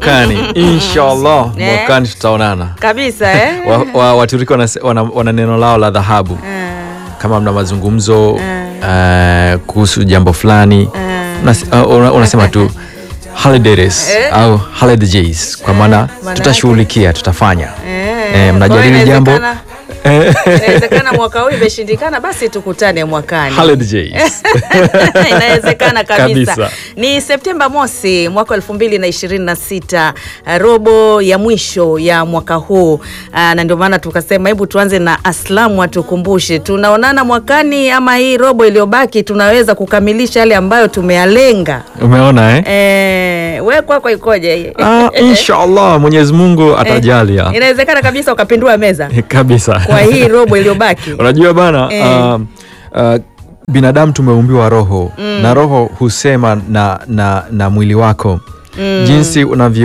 mwakani inshallah Eh. mwakani tutaonana kabisa eh? wa, wa, waturiki wana, wana, wana neno lao la dhahabu kama mna mazungumzo eh, kuhusu jambo fulani unas- uh, una- unasema tu holidays Eh. au holidays kwa maana maana tutashughulikia tutafanya Eh, Eh, mnajadili kwa hiyo jambo inawezekana- inawezekana mwaka huu imeshindikana basi tukutane mwakani holidays inawezekana kabisa. Kabisa. Ni Septemba mosi mwaka elfu mbili na ishirini na sita robo ya mwisho ya mwaka huu Ah, na ndio maana tukasema hebu tuanze na Aslamu atukumbushe tunaonana mwakani ama hii robo iliyobaki tunaweza kukamilisha yale ambayo tumeyalenga. umeona eh? Eh, we kwako ikoje? Ah, inshallah mwenyezi mungu atajalia Inawezekana kabisa ukapindua meza kabisa kwa hii robo iliyobaki. unajua bana Eh. um, uh, binadamu tumeumbiwa roho na roho husema na, na, na mwili wako jinsi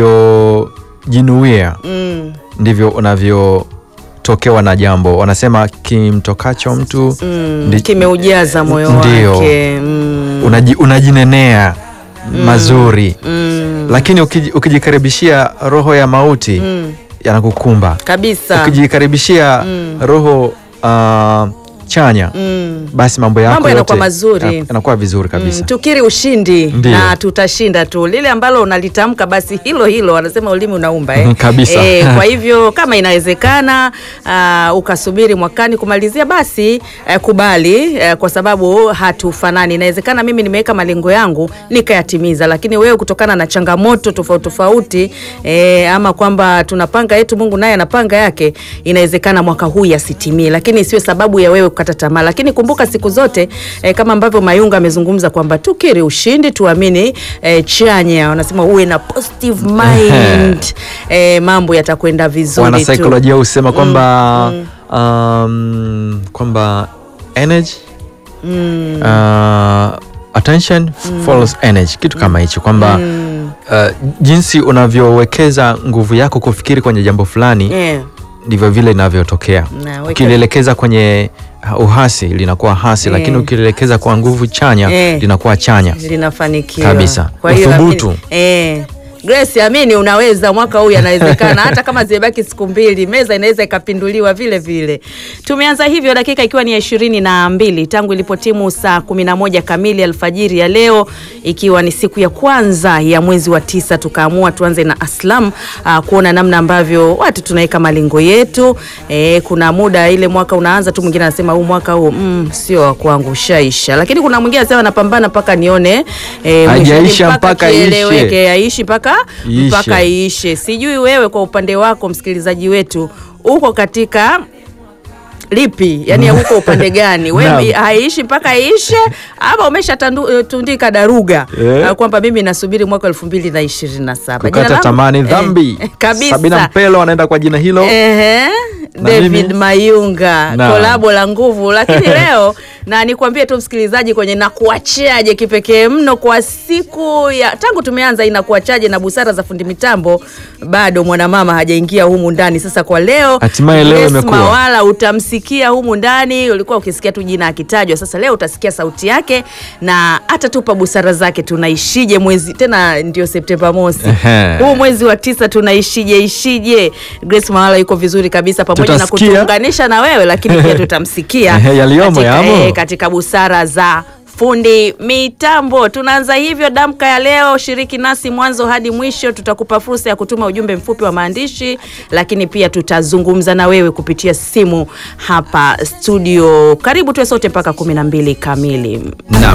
unavyojinuia Mm. ndivyo unavyotokewa na jambo wanasema kimtokacho mtu Mm, ndi- kimeujaza moyo Ndio. wake mm. unaji, unajinenea mazuri Mm. lakini ukiji- ukijikaribishia roho ya mauti Mm. yanakukumba kabisa ukijikaribishia roho uh, chanya mm. basi mambo yako Mambo yanakuwa yote mazuri. yana- yanakuwa vizuri kabisa Mm, tukiri ushindi Ndio. na tutashinda tu lile ambalo unalitamka basi hilo hilo wanasema ulimi unaumba eh? Kabisa. Eh, kwa hivyo kama inawezekana uh, ukasubiri mwakani kumalizia basi uh, kubali uh, kwa sababu hatufanani inawezekana mimi nimeweka malengo yangu nikayatimiza lakini wewe kutokana na changamoto tofauti tofauti eh, ama kwamba tunapanga yetu mungu naye anapanga yake inawezekana mwaka huu yasitimie lakini isiwe sababu ya wewe kukata tamaa lakini kumbuka siku zote eh, kama ambavyo mayunga amezungumza kwamba tukiri ushindi tuamini eh, chanya wanasema uwe na positive mind eh, mambo yatakwenda vizuri tu wanasaikolojia husema kwamba um, kwamba energy uh, attention follows energy kitu kama hicho kwamba uh, jinsi unavyowekeza nguvu yako kufikiri kwenye jambo fulani Eh, ndivyo vile inavyotokea Na, weka- ukilielekeza kwenye uh, uhasi linakuwa hasi Eh. lakini ukilielekeza kwa nguvu chanya Eh. linakuwa chanya linafanikiwa Kabisa. Kwa hiyo Uthubutu. amini- eh, Grace amini unaweza mwaka huu yanawezekana hata kama zimebaki siku mbili meza inaweza ikapinduliwa vile vile tumeanza hivyo dakika ikiwa ni ya ishirini na mbili tangu ilipotimu saa kumi na moja kamili alfajiri ya leo ikiwa ni siku ya kwanza ya mwezi wa tisa tukaamua tuanze na aslam uh, kuona namna ambavyo watu tunaweka malengo yetu eh, kuna muda ile mwaka unaanza tu mwingine anasema huu mwaka huu mm, sio wa kwangu ushaisha lakini kuna mwingine anasema napambana mpaka nione eh, Hajaisha mwishoni mpaka kieleweke, ishe. yaishi mpaka Iishe. mpaka iishe sijui wewe kwa upande wako msikilizaji wetu uko katika lipi yani uko upande gani we Naam. haiishi mpaka iishe ama umeshatundika daruga Eh. uh, kwamba mimi nasubiri mwaka elfu mbili na ishirini na saba Jina kukata langu? tamani Eh, dhambi kabisa sabina mpelo anaenda kwa jina hilo Ehe, David mimi? Mayunga Naam. kolabo la nguvu, lakini leo na nikwambie tu msikilizaji kwenye nakuachaje kipekee mno kwa siku ya tangu tumeanza inakuachaje na busara za fundi mitambo, bado mwanamama hajaingia humu ndani. Sasa kwa leo Hatimaye leo Grace imekuwa. Mawala utamsikia humu ndani, ulikuwa ukisikia tu jina akitajwa, sasa leo utasikia sauti yake na atatupa busara zake. Tunaishije mwezi tena, ndio Septemba mosi Ehe. huu mwezi wa tisa tunaishije ishije? Grace Mawala yuko vizuri kabisa, pamoja na Tutasikia. kutuunganisha na wewe, lakini pia tutamsikia Ehe, yaliyomo katika, yamo. eh, katika busara za fundi mitambo. Tunaanza hivyo damka ya leo, shiriki nasi mwanzo hadi mwisho. Tutakupa fursa ya kutuma ujumbe mfupi wa maandishi, lakini pia tutazungumza na wewe kupitia simu hapa studio. Karibu tuwe sote mpaka kumi na mbili kamili. Naam.